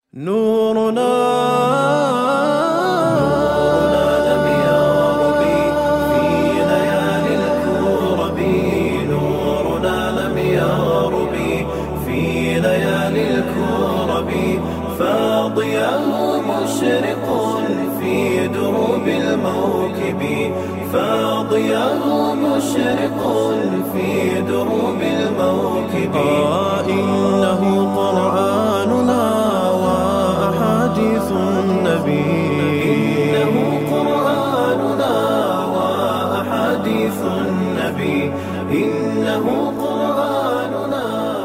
نورنا لم يغرب في ليالي الكرب نورنا لم يغرب في ليالي الكرب فاضياه مشرق في دروب الموكب فاضياه مشرق في دروب الموكب آه إنه قرآننا وأحاديث النبي إنه قرآننا وأحاديث النبي إنه قرآننا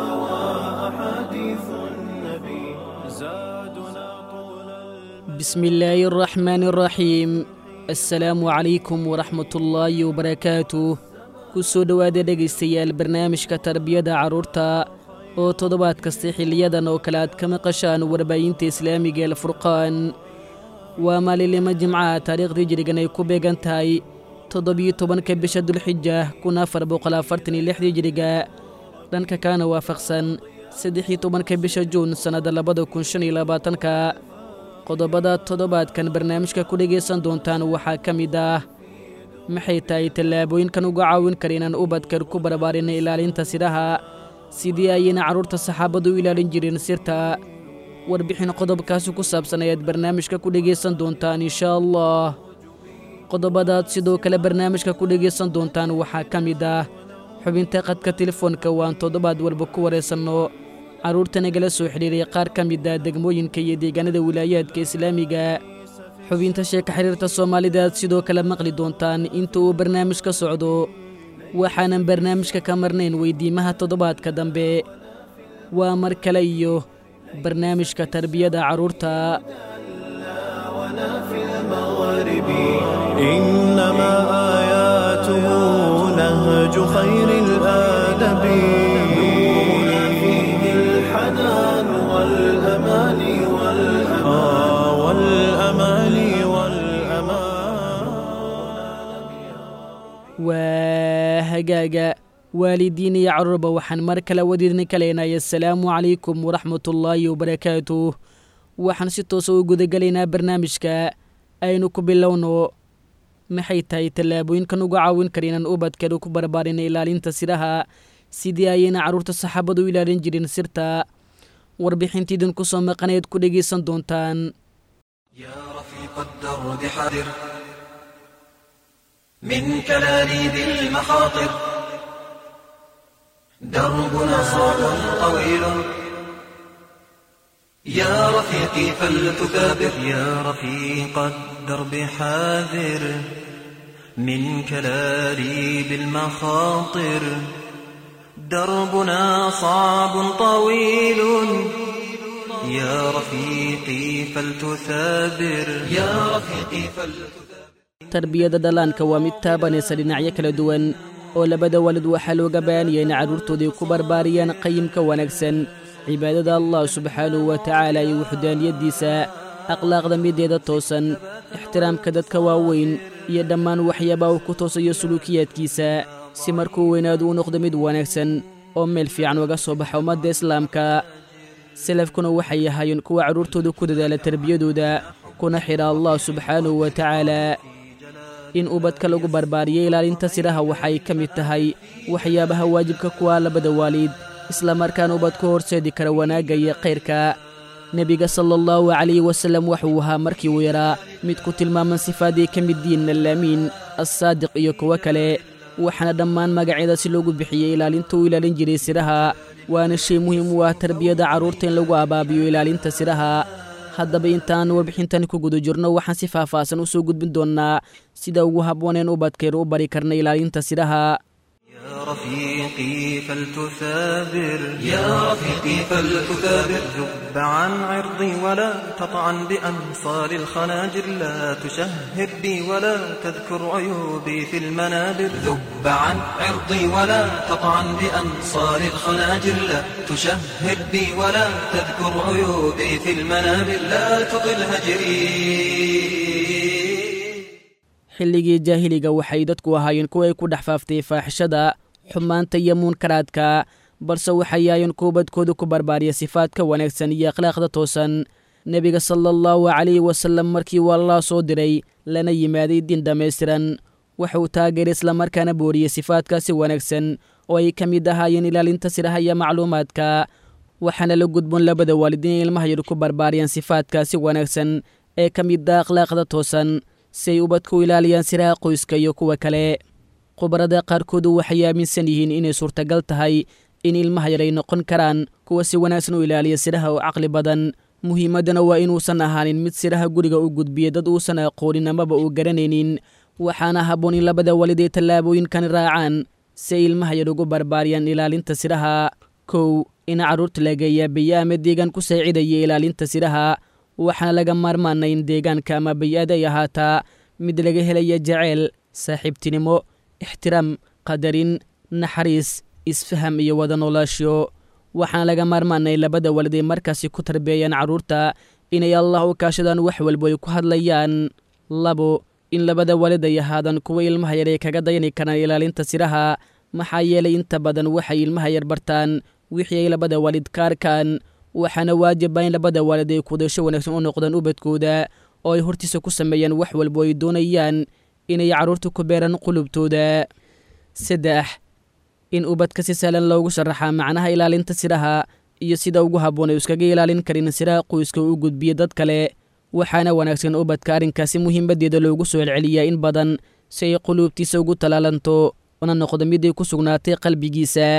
وأحاديث النبي زادنا طول بسم الله الرحمن الرحيم assalaamu calaykum waraxmatullaahi wabarakaatuh ku soo dhowaada dhegaystayaal barnaamijka tarbiyada carruurta oo toddobaad kasta xiliyadan oo kale aad ka maqashaan warbaahinta islaamiga ee alfurqaan waa maalinlimo jimcaha taariikhdii jirigan ay ku beegan tahay toddobiyo tobanka bisha dulxija kun afar boqol afartan iyo lixdii jiriga dhanka kaana waafaqsan saddex-iyo tobanka bisha juun sannadda labada kun shan iyo labaatanka qodobada toddobaadkan barnaamijka ku dhegaysan doontaan waxaa ka mid ah maxay tahay tallaabooyinkan uga caawin kara inaan ubadkan ku barbaarinna ilaalinta sidaha sidii ayayna carruurta saxaabadu u ilaalin jireen sirta warbixin qodobkaasi ku saabsan ayaad barnaamijka ku dhegaysan doontaan inshaa allah qodobadaad sidoo kale barnaamijka ku dhegaysan doontaan waxaa ka mid ah xubinta qadka telefoonka waan toddobaad walba ku waraysanno carruurta nagala soo xidhiiray qaar ka mid ah degmooyinka iyo deegaanada wilaayaadka islaamiga xubinta sheeka xiriirta soomaalida aad sidoo kale maqli doontaan inta uu barnaamij ka socdo waxaanan barnaamijka ka marnayn weydiimaha toddobaadka dambe waa mar kale iyo barnaamijka tarbiyada carruurta ولا في المغرب إنما آياته نهج خير الآدب نورنا فيه الحنان والأمان والأمان آه والأمان والأمان waa hagaaga waalidiin iyo carruurba waxaan mar kale wadiidni kaleynaya assalaamu calaykum waraxmatullaahi wabarakaatuh waxaan si toosa u gudagelaynaa barnaamijka aynu ku bilowno maxay tahay tallaabooyinkan uga caawin kara inaan ubadkeenu ku barbaarina ilaalinta siraha sidii ayayna carruurta saxaabadu u ilaalin jirin sirta warbixintiidin ku soo maqanayd ku dhegaysan doontaan يا رفيق الدرب حذر من كلاليب المخاطر دربنا صعب طويل يا رفيقي فلتثابر يا رفيق الدرب حاذر من كلاليب المخاطر دربنا صعب طويل يا رفيقي فلتثابر يا رفيقي فلتثابر tarbiyada dhallaanka waa mid taabanaysa dhinacyo kala duwan oo labada waalid waxaa looga baanaya in carruurtoodii ku barbaariyaan qayimka wanaagsan cibaadada allah subxaanahu wa tacaala iyo wuxudaaniyaddiisa akhlaaqda mideeda toosan ixtiraamka dadka waaweyn iyo dhammaan waxyaabaa uu ku toosayo suluukiyaadkiisa si markuu weynaadu u noqdo mid wanaagsan oo meel fiican uga soo baxa ummadda islaamka salafkuna waxay ahaayeen kuwa carruurtooda ku dadaala tarbiyadooda kuna xidha allah subxaanahu wa tacaala in ubadka lagu barbaariyo ilaalinta siraha waxay ka mid tahay waxyaabaha waajibka kuwa labada waalid islamarkaana ubadku horseedi kara wanaagga iyo khayrka nebiga sala allahu calayhi wasallam wuxuu ahaa markii uu yaraa mid ku tilmaaman sifaadii ka mid diin allaamiin assaadiq iyo kuwo kale waxaana dhammaan magacyada si loogu bixiyey ilaalinta uu ilaalin jiray siraha waana shay muhiim u ah tarbiyada carruurta in lagu abaabiyo ilaalinta siraha haddaba intaan warbixintan ku guda jirno waxaan si faahfaahsan u soo gudbin doonnaa sida ugu habbooneen ubadkaynu u bari karna ilaalinta siraha يا رفيقي فلتثابر يا رفيقي فلتثابر ذب عن عرضي ولا تطعن بأنصار الخناجر لا تشهر بي ولا تذكر عيوبي في المنابر ذب عن عرضي ولا تطعن بأنصار الخناجر لا تشهر بي ولا تذكر عيوبي في المنابر لا تطل هجري xilligii jaahiliga waxay dadku ahaayeen kuwa ay ku dhex faaftay faaxishada xumaanta iyo muunkaraadka balse waxay yaayeen kuwa badkooda ku barbaariya sifaadka wanaagsan iyo akhlaaqda toosan nebiga sala allahu calayhi wasalam markii uu allah soo diray lana yimaaday diin dhammaystiran wuxuu taageeray islamarkaana booriyey sifaadkaasi wanaagsan oo ay ka mid ahaayeen ilaalinta siraha iyo macluumaadka waxaana la gudboon labada waalid inay ilmaha yar ku barbaariyaan sifaadkaasi wanaagsan ee ka mid ah akhlaaqda toosan si ay ubadku ilaaliyaan siraha qoyska iyo kuwa kale khubarada qaarkoodu waxay aaminsan yihiin inay suurtagal tahay in ilmaha yar ay noqon karaan kuwa si wanaagsan u ilaaliya siraha oo caqli badan muhiimaddana waa inuusan ahaanin mid siraha guriga u gudbiya dad uusan aqoonin amaba uu garanaynin waxaana habboon in labada walid ay tallaabooyinkani raacaan si ay ilmaha yar ugu barbaariyaan ilaalinta siraha kow in carruurta lageeyaa biyo ama deegaan ku saacidaya ilaalinta siraha waxaana laga maarmaana in deegaanka ama bay-aad ay ahaataa mid laga helaya jaceyl saaxiibtinimo ixtiraam qadarin naxariis isfaham iyo wada noolaasho waxaana laga maarmaanay labada walid ay markaasi ku tarbeeyaan carruurta inay allah u kaashadaan wax walbo ay ku hadlayaan labo in labada walid ay ahaadaan kuwa ilmaha yar ay kaga dayani karaan ilaalinta siraha maxaa yeelay inta badan waxay ilmaha yar bartaan wixii ay labada waalid ka arkaan waxaana waajiba in labada waalid ay kudasho wanaagsan u noqdaan ubadkooda oo ay hortiisa ku sameeyaan wax walbo ay doonayaan inay carruurta ku beeraan qulubtooda saddex in ubadka si sahlan loogu sharaxaa macnaha ilaalinta siraha iyo sida ugu habboon ay iskaga ilaalin karin siraha qoyska u gudbiya dad kale waxaana wanaagsan ubadka arrinkaasi muhiimaddeeda loogu soo celceliyaa in badan si ay quluubtiisa ugu talaalanto una noqdo mid ay ku sugnaatay qalbigiisa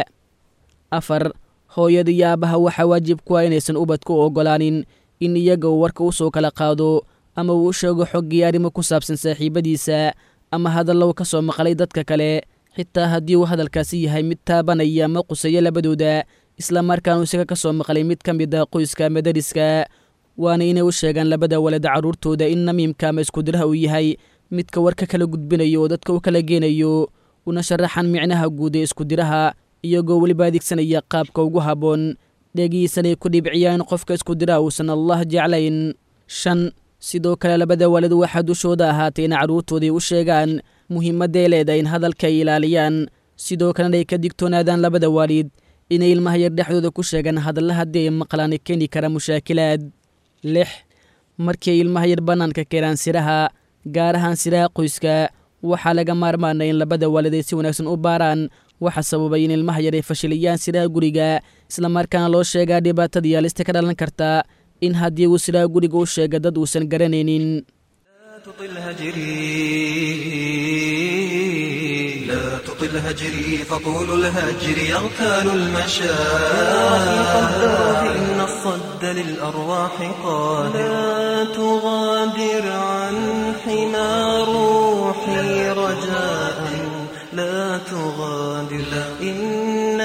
afar hooyada iyo aabbaha waxaa waajib ku ah inaysan ubadka u oggolaanin in iyaga uu warka u soo kala qaado ama uu u sheego xoggii arrimo ku saabsan saaxiibadiisa ama hadallow ka soo maqlay dadka kale xitaa haddii uu hadalkaasi yahay mid taabanaya ama quseeyo labadooda islamarkaanu isaga ka soo maqlay mid ka mid ah qoyska ama dariska waana inay u sheegaan labada walad carruurtooda in namiimka ama iskudiraha uu yahay midka warka kala gudbinayo oo dadka u kala geenayo una sharaxan micnaha guud ee iskudiraha iyagoo weliba adeegsanaya qaabka ugu habboon dhegiisanay ku dhibciyaan qofka iskudiraha uusan allah jeclayn shan sidoo kale labada walid waxaa dushooda ahaatay in carruurtooday u sheegaan muhiimadday leedahay in hadalka ay ilaaliyaan sidoo kalena ay ka digtoonaadaan labada waalid inay ilmaha yar dhexdooda ku sheegaan hadalla haddii ay maqlaan keeni kara mushaakilaad lix markii ay ilmaha yar bannaanka keenaan siraha gaar ahaan siraha qoyska waxaa laga maarmaanay in labada waalid ay si wanaagsan u baaraan waxa sababay in ilmaha yar ay fashiliyaan siraha guriga islamarkaana loo sheegaa dhibaatada yaalista ka dhalan karta in haddii uu siraha guriga u sheega dad uusan garanaynin تطل هجري لا تطل هجري فطول الهجر يغتال أخي قدر المشاعر إن الصد للأرواح قادر لا تغادر عن حمى روحي رجاء لا تغادر إن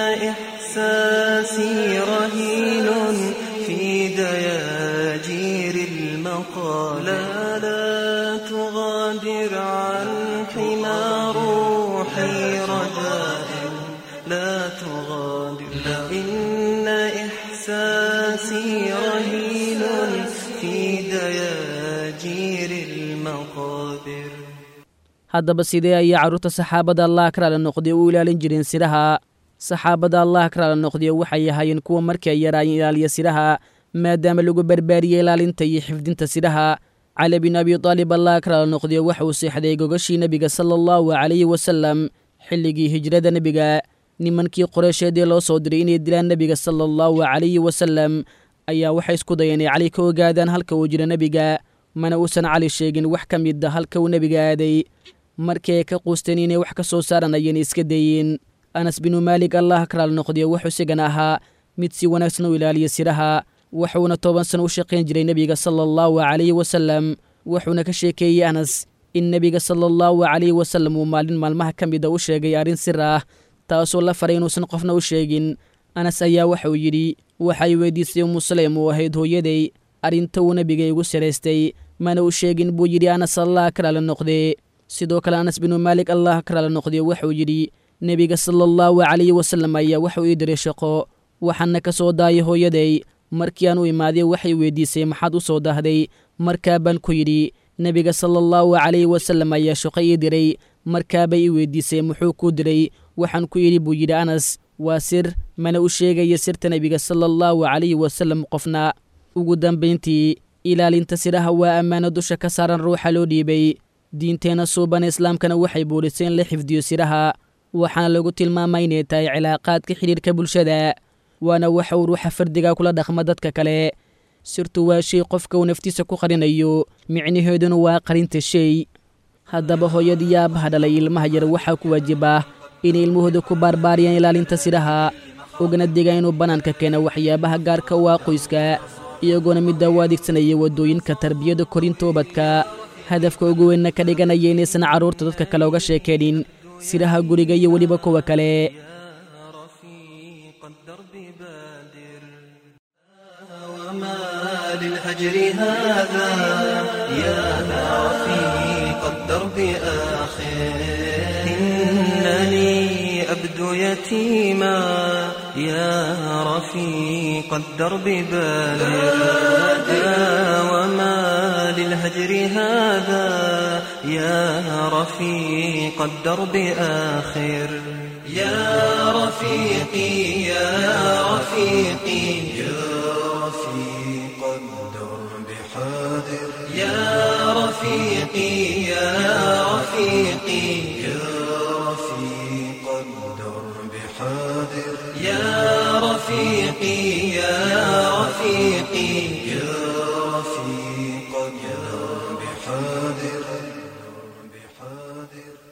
إحساسي رهين في دياجير المقالة لا تغادر عن حمى روحي رجاء لا تغادر إن إحساسي رهين في دياجير المقابر haddaba sidee ayay carruurta saxaabada allah karaala noqday u ilaalin jireen siraha saxaabada allah karaala noqday waxay ahaayeen kuwa markii ay yaraayeen ilaaliya siraha maadaama lagu barbaariyey ilaalinta iyo xifdinta siraha cali bin abi taalib allah karaala noqday waxa uu seexday gogashii nebiga sala allahu calayhi wasalam xilligii hijrada nebiga nimankii qoreysheedii loo soo diray inay dilaan nebiga sala allahu calayhi wasalam ayaa waxay isku dayeen inay cali ka ogaadaan halka uu jiro nebiga mana uusan cali sheegin wax ka mid a halka uu nebiga aaday markii ay ka quusteen inay wax ka soo saaranayeen iska dayeen anas binu maalik allah karaal noqdiyo wuxuu isigana ahaa mid si wanaagsan u ilaaliya siraha wuxuuna toban sano u shaqayn jiray nebiga sala allahu calayhi wasalam wuxuuna ka sheekeeyey anas in nebiga sala allahu calayhi wasalam uu maalin maalmaha ka mid a u sheegay arrin sir ah taasoo la faray inuusan qofna u sheegin anas ayaa waxauu yidhi waxay weydiisay umu saleym uu ahayd hooyaday arrinta uu nebiga igu saraystay mana u sheegin buu yidhi anas allah karaala noqdee sidoo kale anas binu maalik allah karaala noqdee wuxuu yidhi nebiga sala allahu calayhi wasalam ayaa waxuu ii diray shaqo waxaana ka soo daayay hooyaday markii aan u imaaday waxay weydiisay maxaad u soo dahday markaa baan ku yidhi nebiga sala allahu calayhi wasalam ayaa shaqo ii diray markaabay ii weydiisay muxuu kuu diray waxaan ku yidhi buu yidhi anas waa sir mana u sheegaya sirta nebiga sala allahu calayhi wasalam qofna ugu dambayntii ilaalinta siraha waa ammaano dusha ka saaran ruuxa loo dhiibay diinteenna suuban islaamkana waxay buurisay in la xifdiyo siraha waxaana lagu tilmaamay inay tahay cilaaqaadka xidhiirka bulshada waana waxa uu ruuxa fardiga kula dhaqma dadka kale sirtu waa shay qofka uu naftiisa ku qarinayo micnaheeduna waa qarinta shay haddaba hooyadii aabaha dhalay ilmaha yar waxaa ku waajibah inay ilmahooda ku baarbaariyaan ilaalinta siraha ogana digaan inuu bannaanka keena waxyaabaha gaarka u ah qoyska iyagoona midda u adeegsanaya waddooyinka tarbiyada korinta ubadka hadafka ugu weynna ka dhiganaya inaysan carruurta dadka kale uga sheekeenin siraha guriga iyo weliba kuwa kale رفيق الدرب بادر وما للهجر هذا يا رفيق الدرب آخر إنني أبدو يتيما يا رفيق الدرب بادر وما للهجر هذا يا رفيق الدرب آخر يا رفيقي يا رفيقي يا رفيق الدرب حاضر يا رفيقي يا رفيقي يا رفيق الدرب حاضر يا رفيقي يا رفيقي يا رفيق الدرب حاضر بحاضر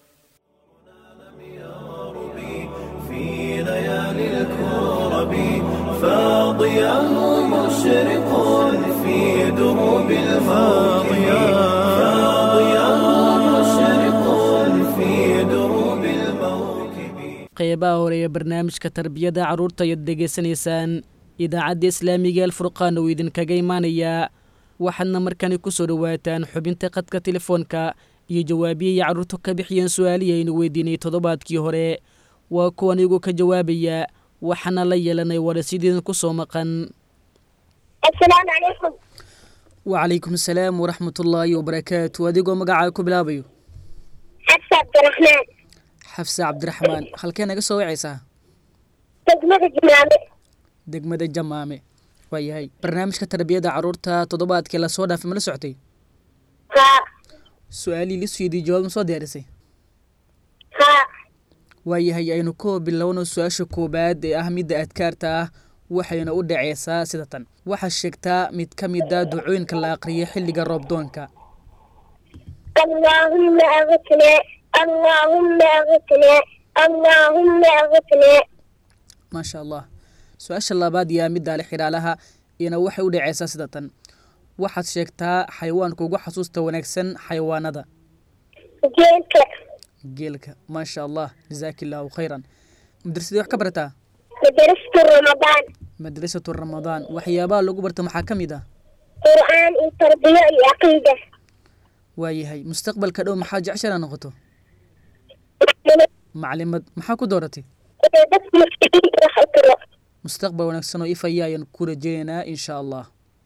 في ليالي الكرب فاضياه مشرق في دروب الفاضية فاضياه مشرق في دروب الموكب qeybaha hore ee barnaamijka tarbiyada carruurta ayaad degaysanaysaan idaacadda islaamiga alfurqaan uu idinkaga imaanayaa waxaadna markani ku soo dhowaataan xubinta qadka telefoonka iyo jawaabiyaya carruurtu ka bixiyeen su-aalihii aynu weydiinay toddobaadkii hore waa kuwan igu ka jawaabaya waxaana la yeelanay warasidiin ku soo maqan السلام عليكم wacalaykum asalaam waraxmatullaahi wabarakaatu adigoo magacaa ku bilaabayo حفصة عبد الرحمن xafse cabdiraxmaan halkee naga soo wacaysaa تجمد الجمامة degmada jamaame waa yahay barnaamijka tarbiyada carruurta toddobaadkii lasoo dhaafay ma la socotay ها su-aalihii lisweydii jawaab ma soo diyaarisay ها waayahay aynu ku bilowno su-aasha koowaad ee ah midda adkaarta ah waxayna u dhaceysaa sida tan waxaa sheegtaa mid ka mid a ducooyinka la aqriyo xilliga roobdoonka اللهم أغثنا اللهم أغثنا اللهم أغثنا maasha allah su-aasha labaad yaa midda ale xidhaalaha iyana waxay u dhaceysaa sida tan waxaad sheegtaa xayawaanka ugu xasuusta wanaagsan xayawaanada جيلك geelka maasha allah jazaaki illaahu khayran madrasadii wax ka barataa مدرسة رمضان madrasatu ramadaan waxyaabaha lagu barta maxaa ka mid ah قرآن التربية العقيدة waayahay mustaqbalka dhow maxaa jecshana noqoto maclimad maxaa ku dooratay بس مسلمين راح أقرأ mustaqbal wanaagsan oo ifaya ayaan ku rajaynaynaa insha allah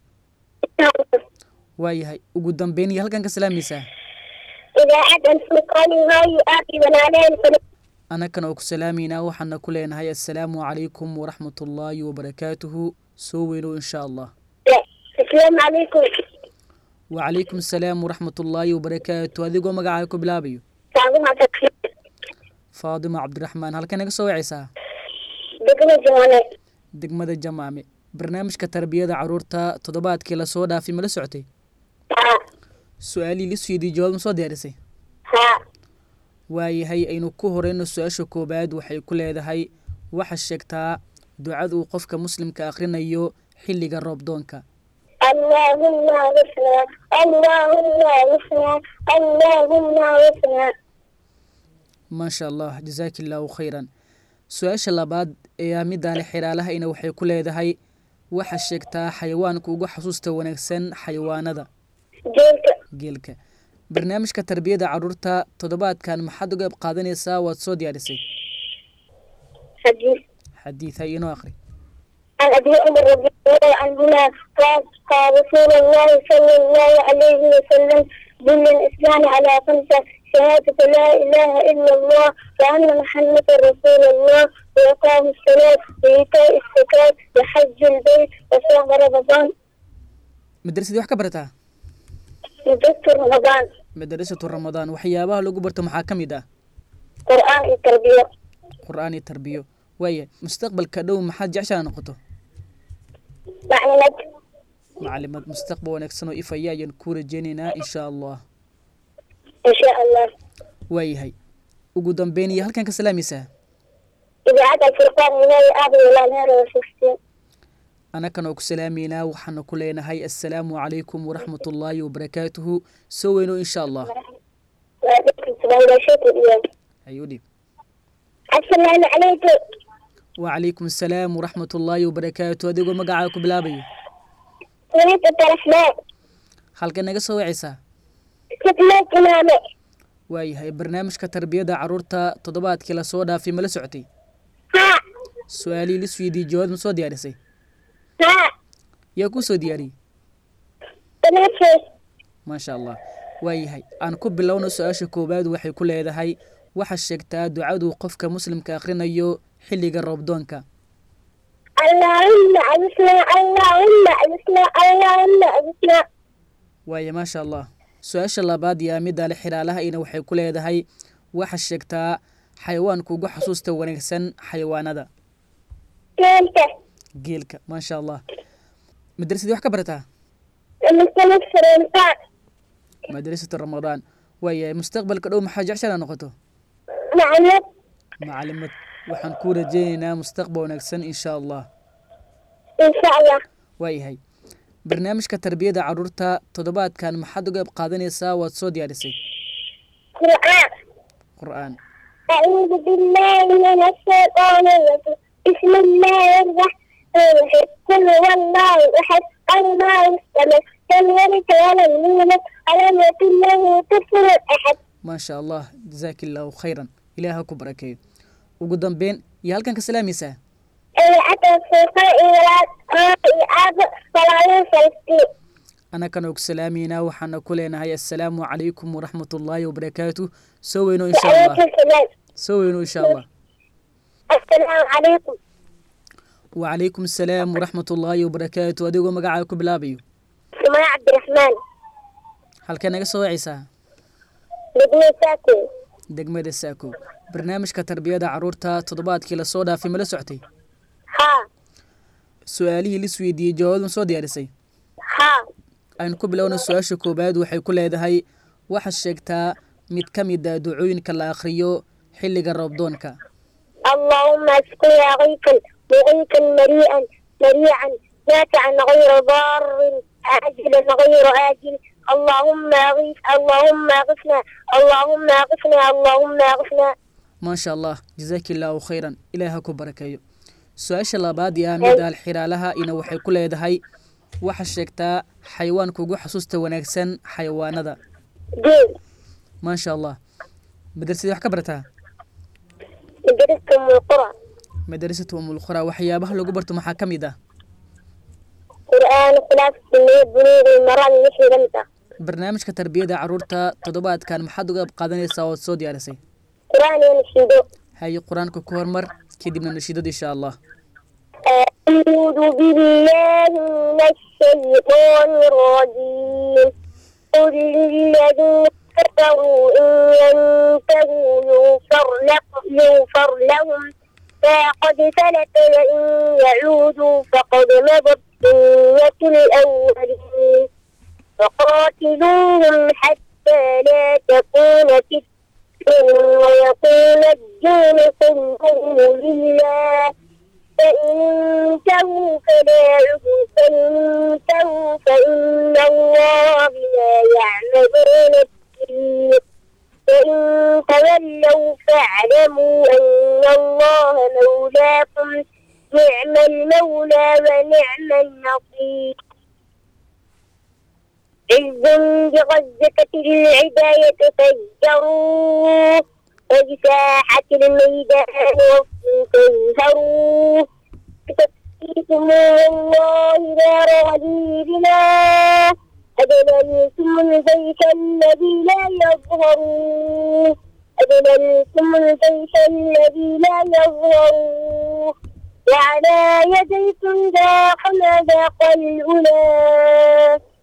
waayahay ugu dambeyn iyo halkan ka salaamaysaa إذا عاد الفرقان هاي آبي ونانين annagana oo ku salaamaynaa waxaana ku leenahay assalaamu calaykum waraxmatullaahi wabarakaatuhu soo weynow insha allah السلام عليكم wacalaykum asalaam waraxmatullaahi wabarakaatu adigoo magacaa ku bilaabayo تعظيم تكفير faadimo cabdiraxmaan halkan naga soo wacaysaa دقنا جوانات degmada jamaame barnaamijka tarbiyada carruurta toddobaadkii lasoo dhaafay mala socotay ها su-aalihii lisweydii jawaab ma soo diyaarisay ها waayahay aynu ku horeyno su-aasha koowaad waxay ku leedahay waxaa sheegtaa ducada uu qofka muslimka akhrinayo xilliga roobdoonka اللهم اغثنا اللهم اغثنا اللهم اغثنا maasha allah jazaaki illaahu khayran su-aasha labaad ee ah midaale xidhaalahayna waxay ku leedahay waxaa sheegtaa xayawaanka ugu xasuusta wanaagsan xayawaanada جيلك geelka barnaamijka tarbiyada carruurta toddobaadkan maxaad uga qayb qaadanaysaa waad soo diyaarisay حديث xadiid hay inoo akhri عن ابي عمر رضي الله عنهما قال قال رسول الله صلى الله عليه وسلم بني الاسلام على خمسه شهادة لا اله الا الله وان محمدا رسول الله واقام الصلاة وايتاء الزكاة وحج البيت وصوم رمضان madrasadii wax ka barataa مدرسة رمضان madrasatu ramadaan waxyaabaha lagu barto maxaa ka mid ah قرآن التربية qur-aan iyo tarbiyo waaya mustaqbalka dhow maxaad jeceshaa noqoto معلمات macalimad mustaqbal wanaagsan oo ifaya ayaan ku rajeynaynaa insha allah إن شاء الله waayahay ugu dambeyn iyo halkan ka salaamaysaa إذاعة الفرقان من الآب إلى النار والفلسطين annakan oo ku salaameynaa waxaana ku leenahay assalaamu calaykum waraxmatullaahi wabarakaatuhu soo weyno insha allah وعليكم السلام لا شكر اليوم ayuu dhib السلام عليكم wacalaykum assalaam waraxmatullaahi wabarakaatu adigoo magacaa ku bilaabayo وليد عبد الرحمن halka naga soo wacaysaa ختمت إمامي waayahay barnaamijka tarbiyada caruurta toddobaadkii lasoo dhaafay ma la socotay ها su-aalihii lisweydiiyey jawaab ma soo diyaarisay ها yaa kuu soo diyaariyey بنفسي maasha allah waayahay aan ku bilowno su-aasha koowaad waxay ku leedahay waxaa sheegtaa ducadu qofka muslimka akhrinayo xilliga roobdoonka اللهم أعزنا اللهم أعزنا اللهم أعزنا waaya maasha allah su-aasha labaad yaa midda le xiraalahaina waxay ku leedahay waxaa sheegtaa xayawaanka ugu xasuusta wanaagsan xayawaanada كنت geelka maasha allah madrasadii wax ka barataa المسلم الفرنسان madrasatu ramadaan waayahay mustaqbalka dhow maxaa jeceshaa noqoto معلم macalimad waxaan kuu rajeynaynaa mustaqbal wanaagsan insha allah إن شاء الله waayahay barnaamijka tarbiyada caruurta toddobaadkan maxaad uga qaadanaysaa waad soo diyaarisay قرآن qur-aan أعوذ بالله من الشيطان الرجيم بسم الله الرحمن الرحيم قل هو الله أحد الله الصمد لم يلد ولم يولد ولم يكن له كفوا أحد maasha allah jazaaki illaahu khayran ilaaha ku barakeeyo ugu dambeyn iyo halkan ka salaamaysaa إذاعة الفرقان إلى الآب صلاة فلسطين annakan oo ku salaameynaa waxaana ku leenahay assalaamu calaykum waraxmatullaahi wabarakaatu soo weyno insha allah وعليكم السلام soo weyno insha allah السلام عليكم wacalaykum assalaam waraxmatullaahi wabarakaatu adigoo magacaa ku bilaabayo سماء عبد الرحمن halkee naga soo wacaysaa بدني ساكن degmada saako barnaamijka tarbiyada caruurta toddobaadkii lasoo dhaafay ma la soctay ها su-aalihii lisweydiiyey jawaab ma soo diyaarisay ها aynu ku bilowna su-aasha koowaad waxay ku leedahay waxaad sheegtaa mid ka mid a ducooyinka la akhriyo xilliga roobdoonka اللهم اسقنا غيثا مغيثا مريئا مريعا نافعا غير ضار عاجلا غير آجل اللهم اغث اللهم اغثنا اللهم اغثنا اللهم اغثنا maasha allah jazaaki illaahu khayran ilaaha ku barakeeyo su-aasha labaad yaa mida alxiraalaha ina waxay ku leedahay waxaad sheegtaa xayawaanka ugu xasuusta wanaagsan xayawaanada دين maasha allah madrasadii wax ka barataa مدرسة من القرى madrasatu umulqura waxyaabaha lagu barto maxaa ka mid ah قرآن خلاف السنية بنور المرام نحن لمسة barnaamijka tarbiyada caruurta toddobaadkan maxaad uga qaadanaysaa ood soo diyaarisay قرآن ينشدو haye qur-aanka ku hormar kadibna nashiidada insha allah أعوذ بالله من الشيطان الرجيم قل للذين كفروا إن ينتهوا يغفر لهم يغفر لهم ما قد سلف وإن يعودوا فقد مضت سنة الأولين فقاتلوهم حتى لا تكون فتنة ويكون الدين كله لله فإن انتهوا فلا عذر فإن انتهوا فإن الله بما يعملون بصير فإن تولوا فاعلموا أن الله مولاكم نعم المولى ونعم النصير عز بغزة العداية فجروا وبساحة الميدان تنهروا فتكفيكم الله دار غديرنا أدللتم البيت الذي لا يظهروا أدللتم البيت الذي لا يظهروا وعلى يديكم ذاق ما ذاق الأولى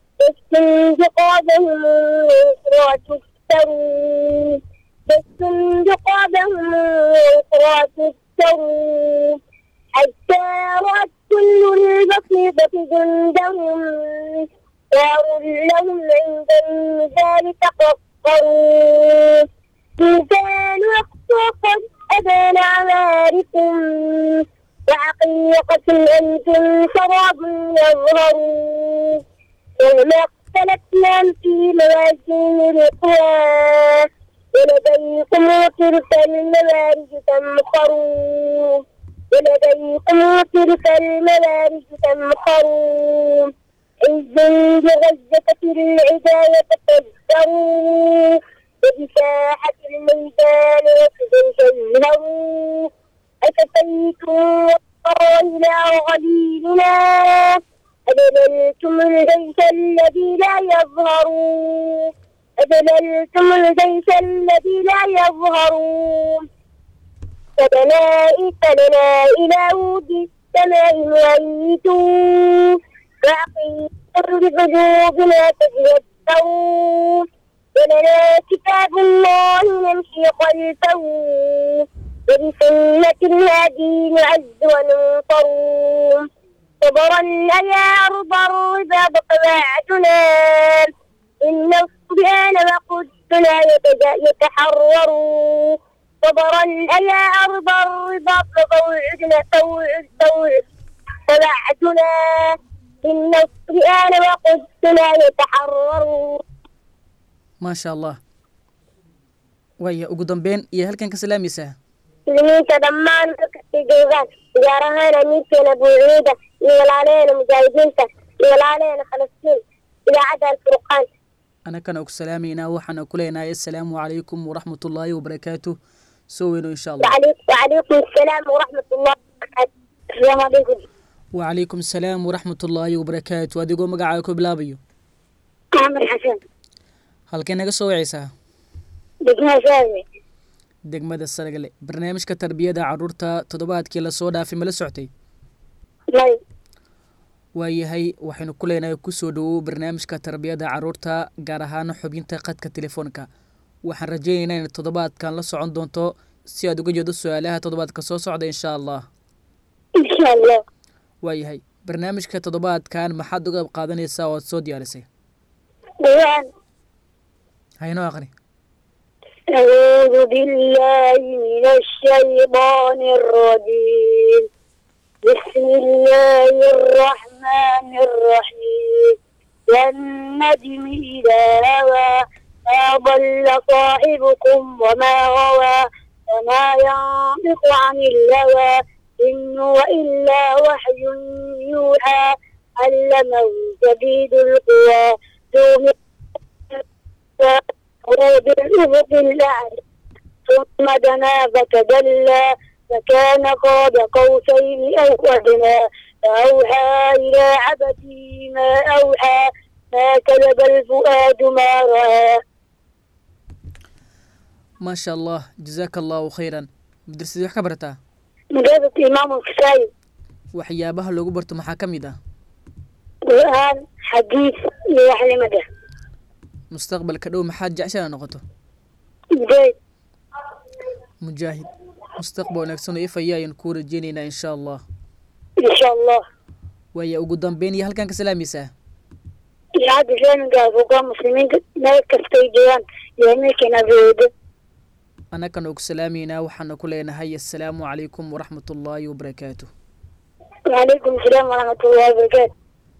بقادهم وأخرى تكسرون بس بقادهم وأخرى تكسرون حتى رأت كل البصيرة جندهم دار لهم عند الميزان تقصرون ميزان أقصى قد أبان أعمالكم وحقيقة أنتم شراب يظهرون وما اختلفنا في موازين القوى ولديكم تلك الموارد تمخرون ولديكم تلك الموارد تمخرون عز بغزة العدا يتفجرون وبساحة الميدان وتزينوا أتفيتم إلى غليلنا أذللتم الجيش الذي لا يظهرون أذللتم الجيش الذي لا يظهرون فبنائك لنا إلى ود السماء وأيتوا فأقيموا بقلوبنا تذكرون ولنا كتاب الله نمشي خلفه وبسنة الهادي نعز وننصر صبرا يا أرض الرضا بقواعدنا إن الصبيان وقدنا يتحرروا صبرا يا أرض الرضا بقواعدنا توعد توعد قواعدنا إن الصبيان وقدنا يتحرروا maasha allah waaya ugu dambeyn iyo halkan ka salaamaysaa muslimiinta dhammaan dadkay joogaan gaar ahaan amiirkeena buuciyada iyo walaalaheena mujaahidiinta iyo walaalaheena falastiin idaacadda alfurqaan anakana ugu salaamaynaa waxaana ku leenahay assalaamu calaykum waraxmatullaahi wabarakaatu soo weyno insha allah وعليكم وعليكم السلام ورحمة الله وبركاته السلام عليكم wacalaykum asalaam waraxmatullaahi wabarakaatu adigoo magacaaga ku bilaabayo أحمد حسن halkay naga soo wacaysaa دقنا شاذي degmada sargale barnaamijka tarbiyada caruurta toddobaadkii lasoo dhaafay ma la soctay مي waayahay waxaynu ku leenahay kusoo dhawow barnaamijka tarbiyada caruurta gaar ahaan xubinta qadka telefoonka waxaan rajaynaynaa in toddobaadkan la socon doonto si aad uga jeedo su-aalaha toddobaadka soo socda insha allah إن شاء الله waayahay barnaamijka toddobaadkan maxaad uga qaadanaysaa oo aad soo diyaarisay ديان haynoo aqri أعوذ بالله من الشيطان الرجيم بسم الله الرحمن الرحيم والنجم إذا هوى ما ضل صاحبكم وما غوى وما ينطق عن الهوى إن هو إلا وحي يوحى علمه شديد القوى ذو مرة بالأفق الأعلى ثم دنا فتدلى فكان قاب قوسين أو أدنى فأوحى إلى عبده ما أوحى ما كذب الفؤاد ما رأى maasha allah jazaaka allahu khayran madrasadii wax ka barataa مجازة إمام الكسائي waxyaabaha loogu barto maxaa ka mid ah قرآن حديث يوحي مدى mustaqbalka dhow maxaad jeceshaa noqoto جيد mujaahid mustaqbal wanaagsan oo ifaya ayaan kuu rajeynaynaa insha allah إن شاء الله waaya ugu dambeyn iyo halkan ka salaamaysaa يعد فين قال فوق المسلمين ما كفتي جوان يهمك نبيده annakana ugu salaamaynaa waxaana ku leenahay assalaamu calaykum waraxmatullaahi wabarakaatu وعليكم السلام ورحمة الله وبركاته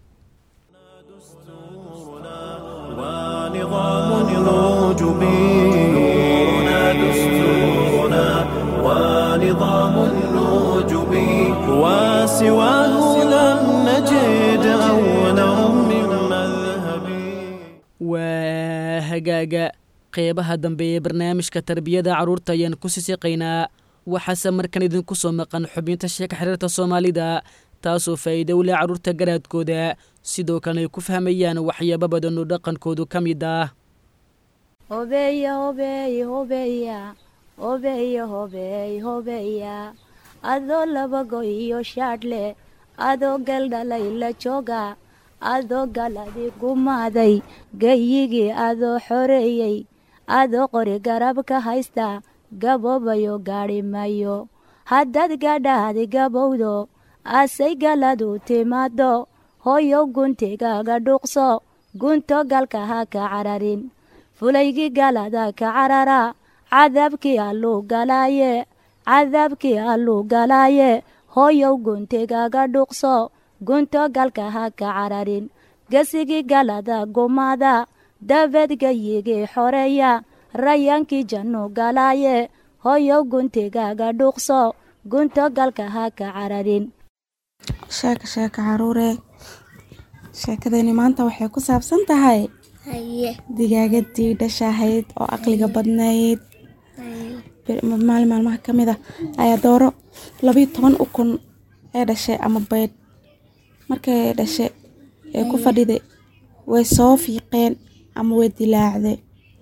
ونظام الوجبي نورنا دستورنا ونظام الوجبي وسواه لم نجد أولا من مذهبي waa hagaaga qeybaha dambe ee barnaamijka tarbiyada carruurta ayaan ku sisiqaynaa waxaase markan idinku soo maqan xubinta sheeka xiriirta soomaalida taasoo faa'iido u leh carruurta garaadkooda sidoo kalena ay ku fahmayaan waxyaabo badan oo dhaqankoodu ka mid ah hobeya hobeey hobeya hobeya hobeey hobeya adoo laba go iyo shaadhle adoo galdhala ila jooga adoo galadi gumaaday geyigii adoo xoreeyey adoo qori garabka haysta gaboobayo gaadhi mayo haddaad gadhaadi gabowdo asay galadu timaado hoyow guntigaaga dhuuqso gunto galka ha ka cararin fulaygii galada ka carara cadaabkii alluu galaaye cadaabkii alluu galaaye hoyow guntigaaga dhuuqso gunto galka ha ka cararin gesigii galada gumaada dabeed gayigii xoreeya rayaankii jannu galaaye hoyow guntigaaga dhuuqso gunto galka ha ka cararin sheeka sheeka caruuree sheekadani maanta waxay ku saabsan tahay digaagadii dhashahayd oo aqliga badnayd maalin maalmaha ka mid ah ayaa dooro labiyo toban ukun ee dhashay ama baydh markay dhashay ee ku fadhiday way soo fiiqeen ama way dilaacday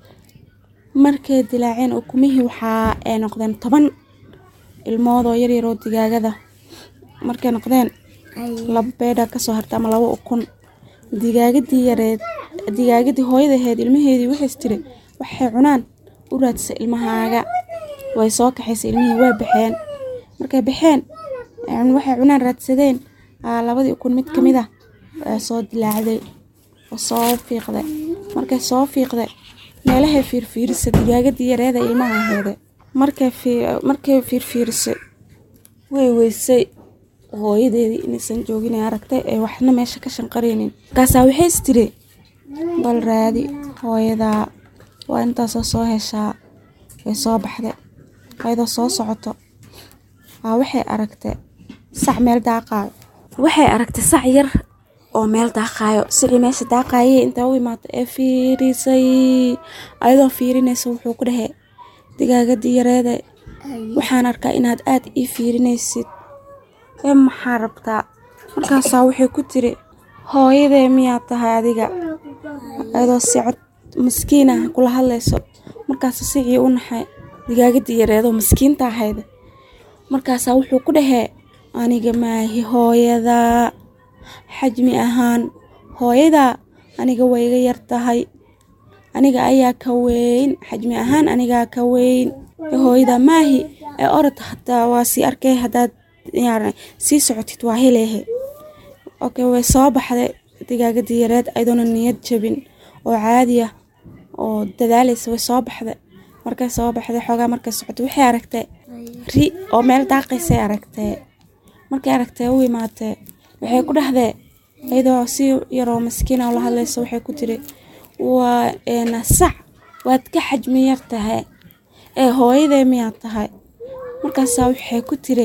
markay dilaaceen ukumihii waxaa ay noqdeen toban ilmoodoo yaryaroo digaagada markay noqdeen laba beedha kasoo hartay ama laba ukun digaagadii yareed digaagadii hooyadaheed ilmaheedii waxays tiri waxay cunaan u raadsa ilmahaaga way soo kaxaysay ilmihii waa baxeen markay baxeen waxay cunaan raadsadeen labadii ukun mid kamid ah waa soo dilaacday oo soo fiiqday markay soo fiiqday meelahay fiirfiirisay digaagadii yareeda ilmaha aheede markay fiirfiirisay way weysay hooyadeedii inaysan joogin ee aragtay ee waxna meesha ka shanqaraynin markaasaa waxays tiri bal raadi hooyadaa waa intaasoo soo heshaa way soo baxday ayadoo soo socoto waa waxay aragtay sac meel daaqaayo waxay aragtay sac yar oo meel daaqaayo sicii meesha daaqaayay intaa u imaatay ee fiirisay ayadoo fiirinaysa wuxuu ku dhahey digaagadii yareede waxaan arkaa inaad aad ii fiirinaysid ee maxaa rabtaa markaasaa waxay ku tiri hooyadee miyaad tahay adiga ayadoo si cod maskiin ah kula hadlayso markaasa sicii u naxay digaagadii yareedoo maskiinta ahayda markaasaa wuxuu ku dhahee aniga maahi hooyadaa xajmi ahaan hooyadaa aniga wayga yar tahay aniga ayaa ka weyn xajmi ahaan anigaa ka weyn hooyadaa maahi ee orod hataa waa sii arkay haddaad sii socotid waa heleehe okay way soo baxday digaagadii yareed ayadoona niyad jabin oo caadi ah oo dadaalaysa way soo baxday markay soo baxday xoogaa markay socotay waxay aragtay ri oo meel daaqaysay aragtee markay aragtay u imaatee waxay ku dhahdee iyadoo si yaroo maskiina la hadlaysa waxay ku tiri waa sac waad ka xajmi yar tahay ee hooyadee miyaad tahay markaasaa waxay ku tiri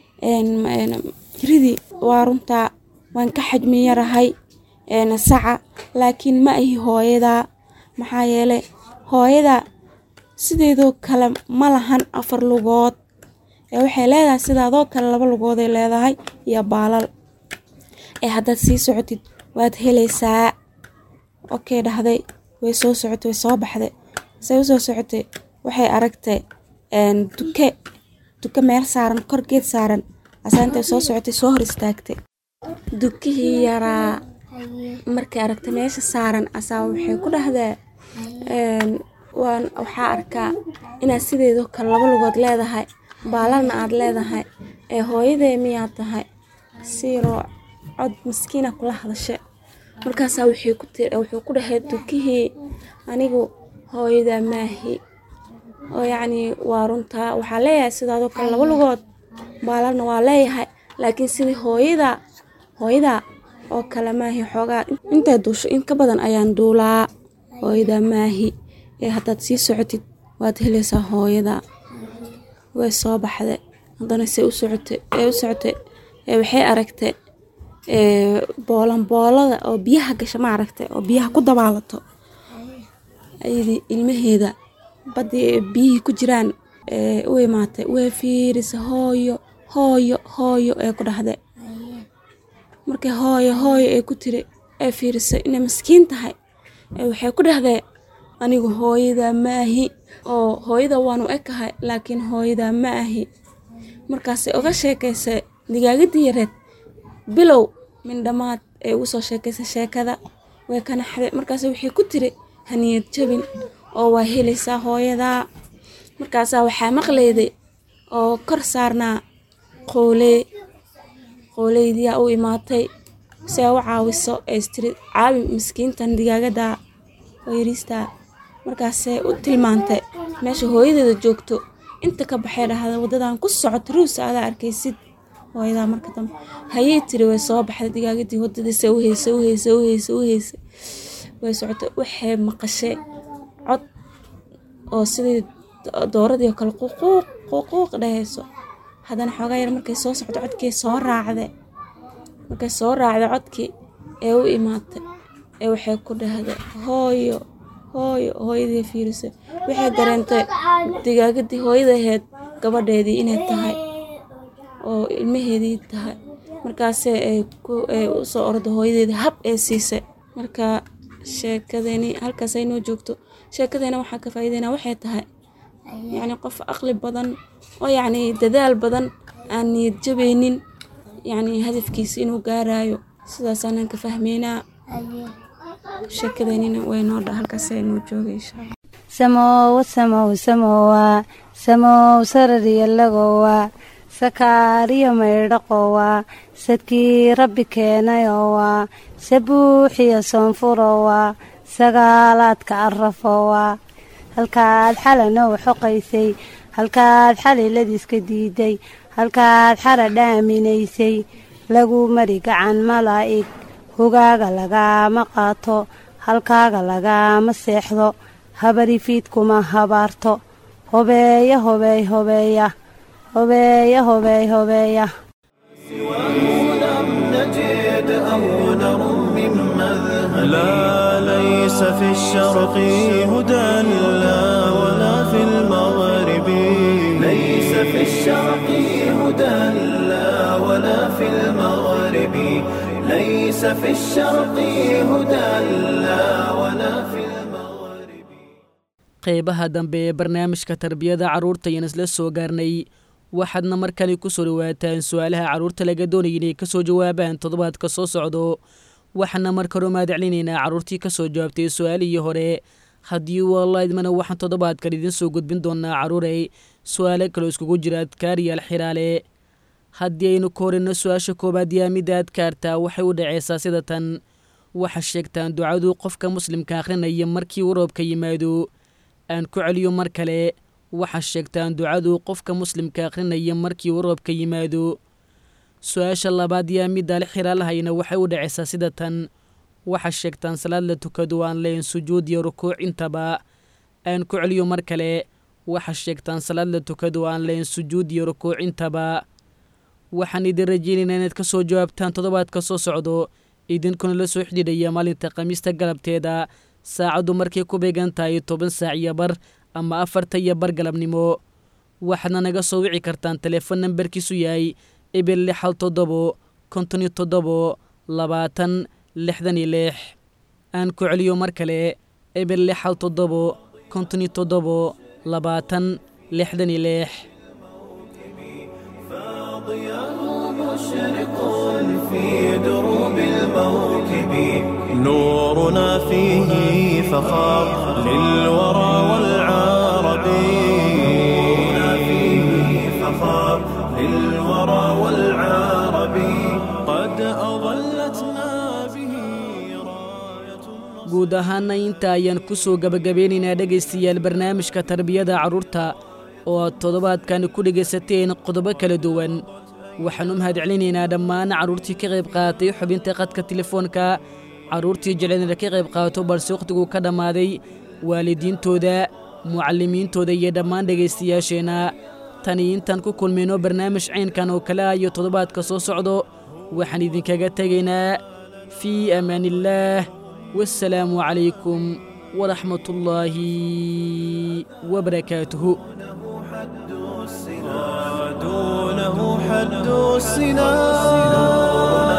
ridii waa runtaa waan ka xajmi yarahay saca laakiin ma ahi hooyadaa maxaa yeelay hooyadaa sideedoo kale ma lahan afar lugood ee waxay leedahay sidaadoo kale laba lugooday leedahay iyo baalal ee haddaad sii socotid waad helaysaa okey dhahday way soo socotay way soo baxday say u soo socotay waxay aragtay duke duke meel saaran kor geed saaran asaa intay soo socotay soo hor istaagtay dukihii yaraa markay aragtay meesha saaran asaa waxay ku dhahdaa waan waxaa arkaa inaad sideedoo kale laba lugood leedahay baalalna aad leedahay ee hooyadee miyaad tahay siiroo cod maskiina kula hadashe markaasaa wuxuu ku dhahay dukihii anigu hooyadaa maahi oo yacnii waa runtaa waxaa leeyahay sidaadoo kale laba lugood baalalna waa leeyahay laakiin sidii hooyadaa hooyadaa oo kale maahi xoogaa intay duusho in ka badan ayaan duulaa hooyadaa maahi ee haddaad sii socotid waad helaysaa hooyadaa way soo baxday haddana se u socotay ee u socotay ee waxay aragtay boolan boolada oo biyaha gasha ma aragtay oo biyaha ku dabaalato ayadii ilmaheeda baddii biyihii ku jiraan ee u imaatay way fiirisa hooyo hooyo hooyo ee ku dhahday markay hooyo hooyo ee ku tiri ee fiirisay inay maskiin tahay ee waxay ku dhahdee anigu hooyadaa ma ahi oo hooyada waanu ekahay laakiin hooyadaa ma ahi markaasay oga sheekaysay digaagadii yareed bilow mindhamaad ee ugu soo sheekaysay sheekada way ka naxday markaas waxay ku tiri haniyad jabin oo waa helaysaa hooyadaa markaasaa waxaa maqlayday oo kor saarnaa qoolee qooleydiyaa u imaatay si ay u caawiso ee istiri caawi miskiintan digaagadaa oo yariistaa markaasay u tilmaantay meesha hooyadeeda joogto inta ka baxay dhahda wadadan ku socoto ruusa adaa arkaysid hooyadaa marka dambe hayay tiri way soo baxday digaagadii wadadiisa u heysay u heysay u heysay u heysay way socotay waxay maqashay cod oo sidii dooradii oo kale ququuq ququuq dhahayso haddana xoogaa yar markay soo socdo codkii soo raacday markay soo raacday codkii ee u imaatay ee waxay ku dhahday hooyo hooyo hooyadii fiirisay waxay dareentay digaagadii hooyadaheed gabadheedii inay tahay oo ilmaheedii tahay markaase ay ku ay u soo ordo hooyadeedii hab ee siisay marka sheekadani halkaas ay noo joogto sheekadayna waxaa ka faa'iidaynaa waxay tahay yacni qof aqli badan oo yacni dadaal badan aan niyad jabaynin yacni hadafkiisa inuu gaarayo sidaasaanan ka fahmaynaa sheekadaynina way noo dha halkaas ay noo joogay insha allah samowa samow samowa samow sarariyalagowa sakaariyo maydhaqowa sadkii rabbi keenayowa sabuuxiyo soonfurowa sagaalaadka arafowa halkaad xalanow xoqaysay halkaad xaliladiiska diiday halkaad xara dhaaminaysay lagu mari gacan malaa'ig hogaaga lagaama qaato halkaaga lagaama seexdo habarifiidkuma habaarto hobeeya hobeey hobeeya hobeeya hobeey hobeeya لم نجد أو نرم من مذهب لا ليس في الشرق هدى لا ولا في المغرب ليس في الشرق هدى لا ولا في المغرب ليس في الشرق هدى لا ولا في المغرب qeybaha dambe ee barnaamijka tarbiyada carruurta ayaan isla soo gaarnay waxaadna mar kale ku soo dhawaataan su-aalaha carruurta laga doonaya inay ka soo jawaabaan toddobaadka soo socdo waxaana marka hore mahadcelinaynaa carruurtii ka soo jawaabtay su-aalihii hore haddii walla idmana waxaan toddobaadkan idiin soo gudbin doonaa carruurey su-aalo kaloo iskugu jira adkaariyaal xiraale haddii aynu ka horeyno su-aasha koowaad yaa midda adkaarta waxay u dhaceysaa sida tan waxaa sheegtaan ducadu qofka muslimka akhrinaya markii uu roobka yimaado aan ku celiyo mar kale waxaa sheegtaan ducadu qofka muslimka akhrinaya markii uu roobka yimaado su-aasha labaad yaa middaale xiraalahayna waxay u dhaceysaa sida tan waxaa sheegtaan salaad la tukado aan layn sujuud iyo rukuuc intaba aan ku celiyo mar kale waxaa sheegtaan salaad la tukado aan layn sujuud iyo rukuuc intaba waxaan idin rajeynaynaa inaad ka soo jawaabtaan toddobaadka soo socdo idinkuna la soo xidhiidhaya maalinta khamiista galabteeda saacaddu markay ku beegan tahay toban saac iyo bar ama afarta iyo bar galabnimo waxaadna naga soo wici kartaan teleefon nambarkiisu yahay eber lix hal toddobo konton iyo toddobo labaatan lixdan iyo lix aan ku celiyo mar kale eber lix hal toddobo konton iyo toddobo labaatan lixdan iyo lix فاضياه مشرق في دروب الموكب نورنا فيه فخار للورى والعرب نورنا فيه فخار للورى والعرب قد أظلتنا به راية guud ahaana inta ayaan ku soo gebagabeynaynaa dhegaystayaal barnaamijka tarbiyada carruurta oo aad toddobaadkani ku dhegaysateen qodobo kala duwan waxaan u mahadcelinaynaa dhammaan carruurtii ka qayb qaadatay xubinta qadka telefoonka carruurtii jecleenna ka qayb qaato balse wakhtiguu ka dhammaaday waalidiintooda mucallimiintooda iyo dhammaan dhegaystayaasheenna tani intaan ku kulmayno barnaamij caynkan oo kale ah iyo toddobaadka soo socdo waxaan idinkaga tegaynaa fii amaaniillaah والسلام عليكم ورحمة الله وبركاته دونه حد السنا